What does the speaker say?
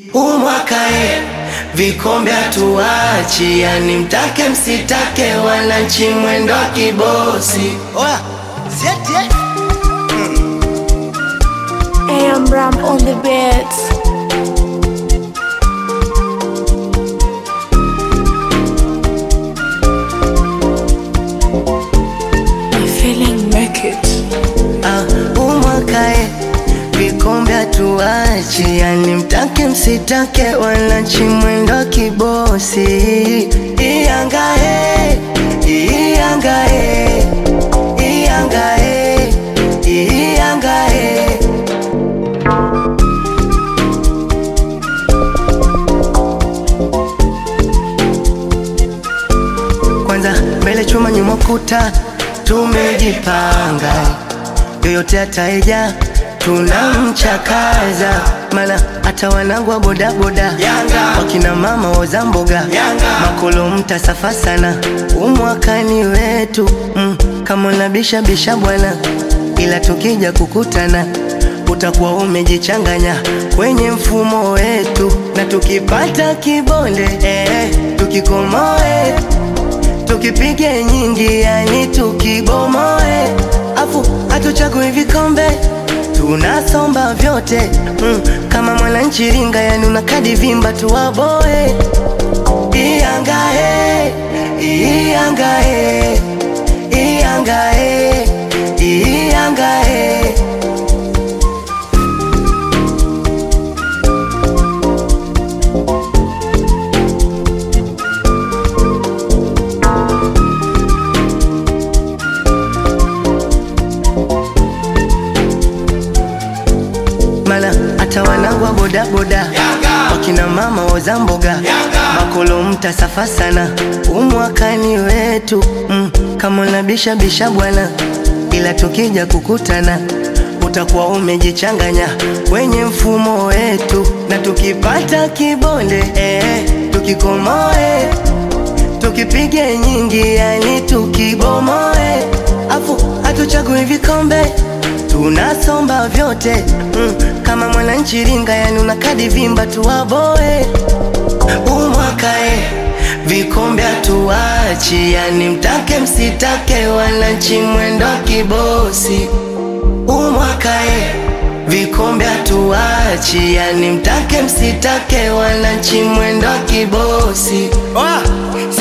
umwakae vikombe hatuachi, yani mtake msitake, wananchi mwendo wa kibosi. Oya, sieti eh? AM Ram on the beats. My feeling make it. Ah, umwakae vikombe hatuachi, yani mtake msitake, wananchi mwendo wa kibosi. Iyangae, iyangae, iyangae, iyangae. Kwanza mbele chuma nyuma kuta, tumejipanga yoyote ataeja tunamchakaza, mana hata wanangu wa bodaboda wakina mama woza mboga makolo mtasafa sana, umwakani wetu mm, kama unabisha bisha bwana, ila tukija kukutana utakuwa umejichanganya kwenye mfumo wetu, na tukipata kibonde eh, tukikomoe tukipige nyingi, yani tukibomoe, afu hatuchagui vikombe tunasomba vyote mm, kama mwananchi ringa, yani una kadi vimba tuwaboe. Iyangae, iyangae, iyangae, iyangae. mana hata wanangu wa bodaboda wakina mama woza mboga makolo mtasafa sana, umwakani wetu mm, kama unabisha bisha bwana, ila tukija kukutana utakuwa umejichanganya kwenye mfumo wetu, na tukipata kibonde eh, tukikomoe tukipige nyingi, yani tukibomoe, afu hatuchagui vikombe tunasomba vyote mm, kama mwananchi ringa, yani una kadi vimba tuwaboe. Umwakae vikombe hatuachi, yani mtake msitake, wananchi mwendo wa kibosi. Umwakae vikombe hatuachi, yani mtake msitake, wananchi mwendo wa kibosi. Oya,